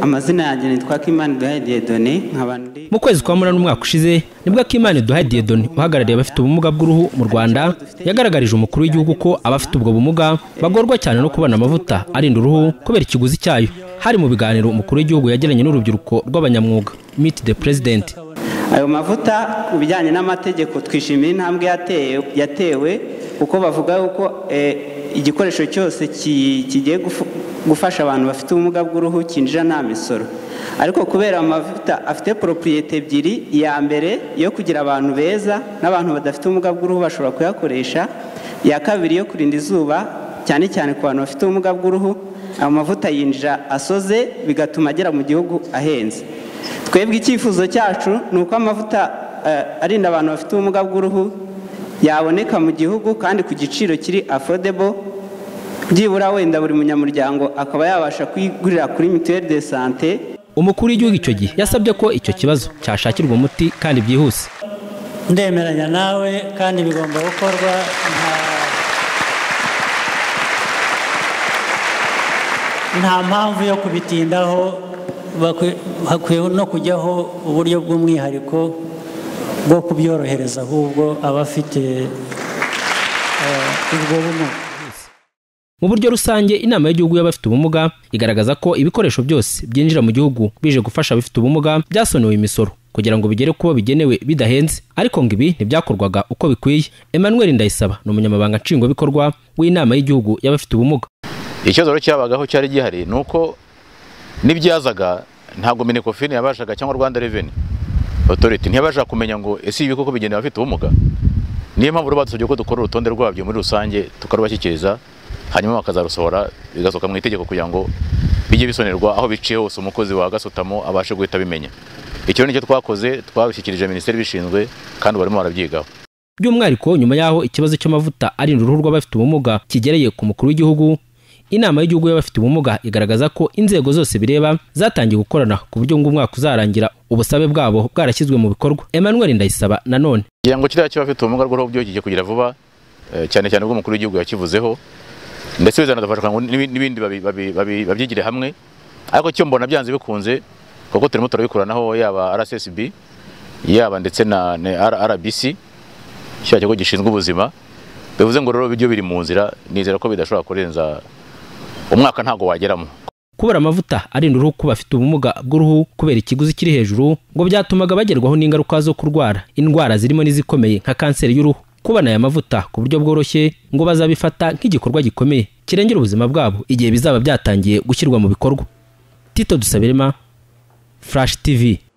amazina yanjye nitwa kimani duhaye diyedone nkaba ndi mu kwezi kwa munani umwaka ushize nibwo akimana duhaye diyedoni uhagarariye abafite ubumuga bw'uruhu mu rwanda yagaragarije umukuru w'igihugu ko abafite ubwo bumuga bagorwa cyane no kubona amavuta arinda uruhu kubera ikiguzi cyayo hari mu biganiro umukuru w'igihugu yagiranye n'urubyiruko rw'abanyamwuga meet the president ayo mavuta ku bijyanye n'amategeko twishimiye intambwe yatewe yatewe kuko bavuga yuko eh, igikoresho cyose ki- kigiye gufu- gufasha abantu bafite ubumuga bw'uruhu cyinjira nta misoro ariko kubera amavuta afite poropiyete ebyiri iya mbere yo kugira abantu beza n'abantu badafite ubumuga bw'uruhu bashobora kuyakoresha iya kabiri yo kurinda izuba cyane cyane ku bantu bafite ubumuga bw'uruhu ayo mavuta yinjira asoze bigatuma agera mu gihugu ahenze twebwe icyifuzo cyacu ni uko amavuta eh, arinda abantu bafite ubumuga bw'uruhu yaboneka mu gihugu kandi ku giciro kiri affordable byibura wenda buri munyamuryango akaba yabasha kuyigurira kuri mituweli de sante umukuru w'igihugu icyo gihe yasabye ko icyo kibazo cyashakirwa umuti kandi byihuse ndemeranya nawe kandi bigomba gukorwa nta nta mpamvu yo kubitindaho bakwi- hakwiye no kujyaho uburyo bw'umwihariko bwo kubyorohereza ahubwo abafite eh, ubwo bumuga mu buryo rusange inama y'igihugu y'abafite ubumuga igaragaza ko ibikoresho byose byinjira mu gihugu bije gufasha abafite ubumuga byasonewe imisoro kugira ngo bigere kubo bigenewe bidahenze ariko ngo ibi ntibyakorwaga uko bikwiye emmanuel ndayisaba ni umunyamabanga nshingwabikorwa w'inama y'igihugu y'abafite ubumuga ikibazo rero cyabagaho cyari gihari ni uko n'ibyazaga ntabwo minekofini yabashaga cyangwa rwanda reveni otoriti ntiyabashaga kumenya ngo ese ibi koko bigenewe abafite ubumuga niyo mpamvu rero badusabye ko dukora urutonde rwabyo muri rusange tukarubashyikiriza hanyuma bakazarusohora bigasohoka mu itegeko kugira ngo bijye bisonerwa aho biciye hose umukozi wa gasutamo abashe guhita abimenya icyo ni cyo twakoze twabishyikirije minisiteri ibishinzwe kandi barimo barabyigaho by'umwihariko nyuma y'aho ikibazo cy'amavuta arinda uruhu rw'abafite ubumuga kigereye ku mukuru w'igihugu inama y'igihugu y'abafite ubumuga igaragaza ko inzego zose bireba zatangiye gukorana ku buryo ngo umwaka uzarangira ubusabe bwabo bwarashyizwe mu bikorwa emmanuel ndayisaba nanone kugira ngo kiriya cy'abafite ubumuga bw'uruhu byogeye kugira vuba eh, cyane cyane ubwo umukuru w'igihugu yakivuzeho ndetse bizanadufasha kugira ngo n'ibi- n'ibindi babi- babi- babi- babyigire hamwe ariko cyo mbona byanze bikunze kuko turimo turabikoranaho yaba RSSB yaba ndetse na na R- RBC cya kigo gishinzwe ubuzima bivuze ngo rero ibyo biri mu nzira nizera ko bidashobora kurenza umwaka ntago wageramo kubura amavuta arinda uruhu ku bafite ubumuga bw'uruhu kubera ikiguzi kiri hejuru ngo byatumaga bagerwaho n'ingaruka zo kurwara indwara zirimo n'izikomeye nka kanseri y'uruhu kubona aya mavuta ku buryo bworoshye ngo bazabifata nk'igikorwa gikomeye kirengera ubuzima bwabo igihe bizaba byatangiye gushyirwa mu bikorwa tito dusabirema flash tv